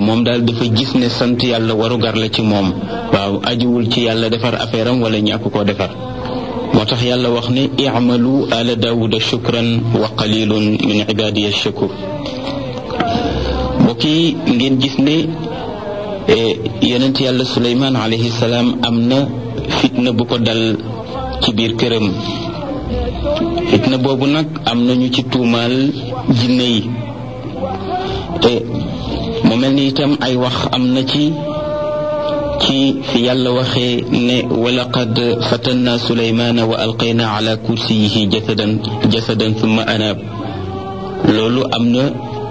moom daal dafa gis ne sant yàlla warugar la ci moom waaw ajuwul ci yàlla defar affaire am wala ñàkk koo defar moo tax yàlla wax ne i'malu ala daawuda shukran wa qalilun min ibadiya shakur mbokk yi ngeen gis ne yonent yàlla suleymaan alayhi salaam am na fitna bu ko dal ci biir këram fitna boobu nag am na ñu ci tuumaal jinne yi te mu mel ni itam ay wax am na ci ci fi yàlla waxee ne walaqad fatanna suleymaana wa alqayna ala kursiyihi jasadan jasadan thumma anaab loolu am na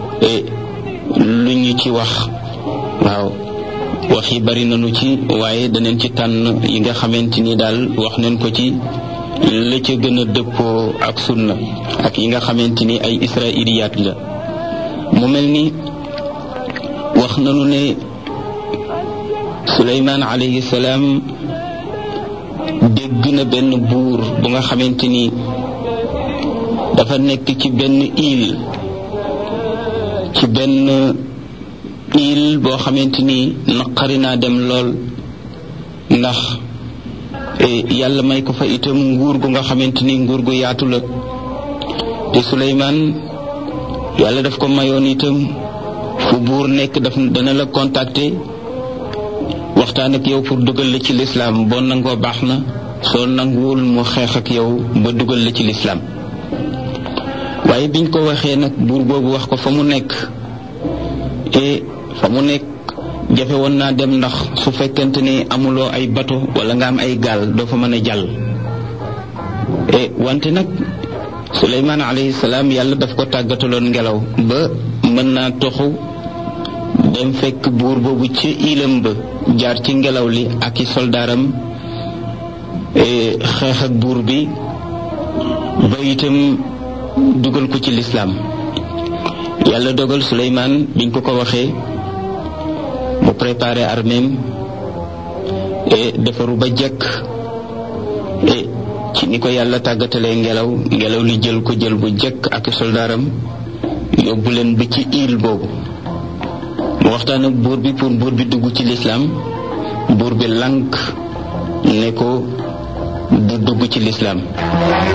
lu ñu ci wax waaw wax yi bari nañu ci waaye danañ ci tànn yi nga xamante ni daal wax nañ ko ci la ca gën a dëppoo ak sunna ak yi nga xamante ni ay israiliyaat la mu mel ni wax nañu ne suleymaan alayhi salaam dégg na benn buur bu nga xamante ni dafa nekk ci benn île ci benn île boo xamante ni naqari naa dem lool ndax yàlla may ko fa itam nguur gu nga xamante ni nguur gu yaatu la te Suleymaan yàlla daf ko mayoon itam fu buur nekk daf dana la contacter waxtaan ak yow pour dugal la ci lislaam boo nangoo baax na soo nanguwul mu xeex ak yow ba dugal la ci lislaam waaye biñ ko waxee nag buur boobu wax ko fa mu nekk te fa mu nekk jafe woon naa dem ndax su fekkente ni amuloo ay bato wala nga am ay gaal doo fa mën a jàll e wante nag suleymaan alayhi salaam yàlla daf ko tàggataloon ngelaw ba mën naa toxu dem fekk buur boobu ci ilam ba jaar ci ngelaw li ak i soldaaram xeex ak buur bi ba itam dugal ko ci lislaam yàlla dogal suleymaan biñ ko ko waxee mu préparé arméem et defaru ba jekk et ci ni ko yàlla tàggatalee ngelaw ngelaw li jël ko jël bu jekk ak soldaaram yóbbu leen ba ci île boobu mu waxtaan ak buur bi pour buur bi dugg ci lislaam buur bi lànk ne ko du dugg ci lislaam